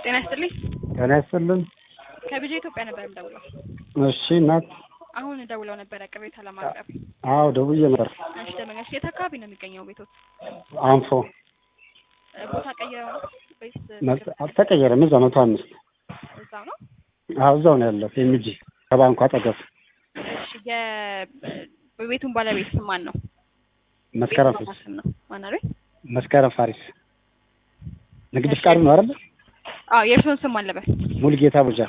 ጤና ይስጥልኝ። ጤና ይስጥልን። ከቢጂ ኢትዮጵያ ነበር የምደውለው። እሺ እናት። አሁን ደውለው ነበረ ቅሬታ ለማቅረብ። አዎ ደውዬ ነበር። እሺ ደመኛሽ የት አካባቢ ነው የሚገኘው ቤቶት? አንፎ ቦታ ቀይረው ነው ወይስ መ- አልተቀየረም። እዛ መቶ አምስት እዛው ነው? አዎ እዛው ነው ያለው። ኤምጂ ከባንኩ አጠገብ እሺ የ- የቤቱን ባለቤት ስም ማን ነው? መስከረም ቤቱ ፋሪስ ስም ነው ማን አለ? መስከረም ፋሪስ ንግድ እሺ። ፍቃድ ነው አይደል? አዎ የእርስዎን ስም ማን ልበል? ሙሉጌታ ቡጃ።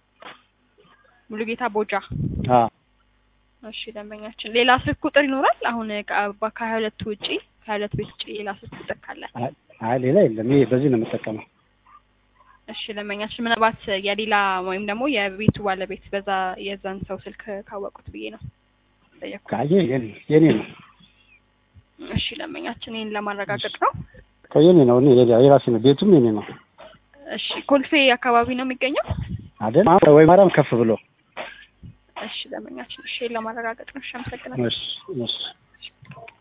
ሙሉጌታ ቦጃ። አዎ እሺ ደንበኛችን ሌላ ስልክ ቁጥር ይኖራል? አሁን ከ- ከሀያ ሁለቱ ውጪ ከሀያ ሁለት ቤት ውጪ ሌላ ስልክ ቁጥር ካለ? አይ- አይ ሌላ የለም። ይሄ በዚህ ነው የምጠቀመው። እሺ ደንበኛችን ምናልባት የሌላ ወይም ደግሞ የቤቱ ባለቤት በዛ የዛን ሰው ስልክ ካወቁት ብዬ ነው ጠየቅኩት። ካየ የኔ የኔ ነው እሺ ደንበኛችን ይህን ለማረጋገጥ ነው። እኮ የኔ ነው። እኔ የኔ- የራሴ ነው። ቤቱም የኔ ነው እሺ ኮልፌ አካባቢ ነው የሚገኘው? አይደል? አዎ ወይ ማርያም ከፍ ብሎ እሺ ደንበኛችን እሺ ይህን ለማረጋገጥ ነው። እሺ አመሰግናለሁ። እሺ እሺ